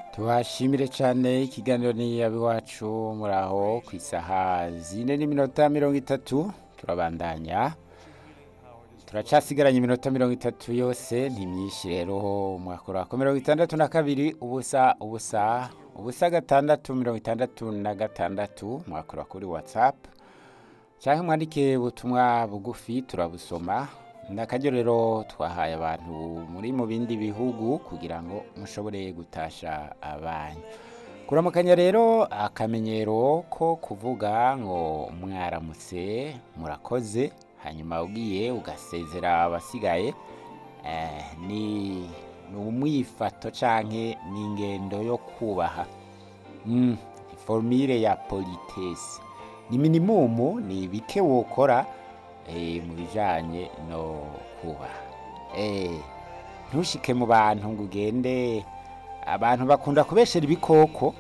tubashimire cyane ikiganiro ni abiwacu muri aho ku isaha zine n'iminota mirongo itatu turabandanya turacasigaranye iminota mirongo itatu yose ni myinshi rero mwakora ku mirongo itandatu na kabiri ubusa ubusa ubusa gatandatu mirongo itandatu na gatandatu mwakora kuri watsapu cyangwa mwandike ubutumwa bugufi turabusoma ni akaryo rero twahaye abantu muri mu bindi bihugu kugira ngo mushobore gutasha abanyu kuramukanya rero akamenyero ko kuvuga ngo mwaramutse murakoze hanyuma ugiye ugasezera abasigaye eh, ni ni umwifato canke ni ingendo yo kubaha mm, formire ya politesse ni minimumu ni bike wokora eh, mu bijanye no kubaha eh, ntushike mu bantu ngo ugende abantu bakunda kubeshera ibikoko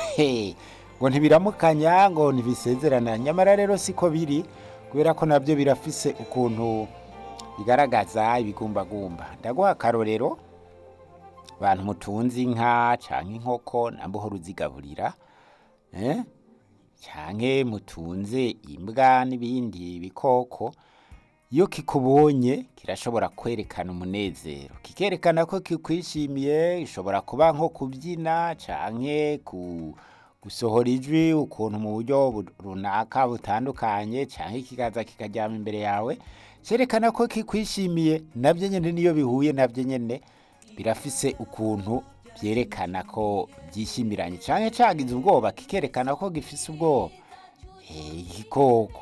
ngo ntibiramukanya ngo ntibisezerana nyamara rero siko biri kubera ko nabyo birafise ukuntu bigaragaza ibigumbagumba ndaguha akarorero abantu mutunze inka canke inkoko nambuhora uzigaburira eh? canke mutunze imbwa n'ibindi bikoko iyo kikubonye kirashobora kwerekana umunezero kikerekana ko kikwishimiye gishobora kuba nko kubyina canke ku gusohora ijwi ukuntu mu buryo bu- runaka butandukanye canke kikaza kikaryama imbere yawe cerekana ko kikwishimiye nabyo nyene niyo bihuye nabyo nyene birafise ukuntu byerekana ko byishimiranye canke cagize ubwoba kikerekana ko gifise ubwoba Eh, igikoko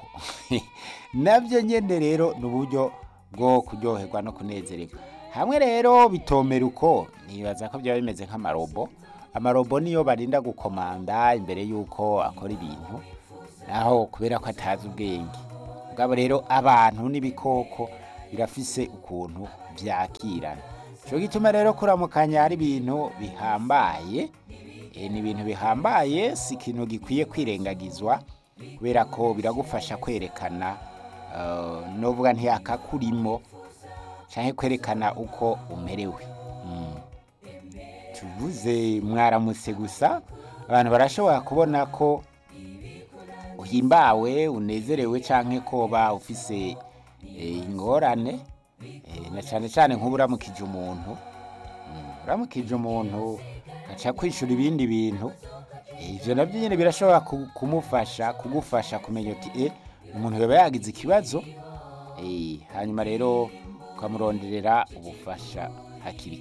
nabyo nyene rero ni uburyo bwo kuryoherwa no kunezererwa hamwe rero bitomera uko nibaza ko byaba bimeze nk'amarobo amarobo niyo barinda gukomanda imbere y'uko akora ibintu naho kubera ko atazi ubwenge ubwabo rero abantu n'ibikoko birafise ukuntu byakirana cyo gituma rero kuramukanya ari ibintu bihambaye eh, ni ibintu bihambaye si ikintu gikwiye kwirengagizwa kubera ko biragufasha kwerekana uh, novuga ntiyakakurimo canke kwerekana uko umerewe mm. tuvuze mwaramutse gusa abantu barashobora kubona ko uhimbawe unezerewe canke koba ufise eh, ingorane eh, na cane cane nk'ubu uramukije umuntu Mm, uramukije umuntu aca kwishura ibindi bintu eh, ivyo navyo nyene birashobora ku- kumufasha kugufasha kumenya uti eh, umuntu yoba yagize ikibazo eh, hanyuma rero ukamuronderera ubufasha hakiri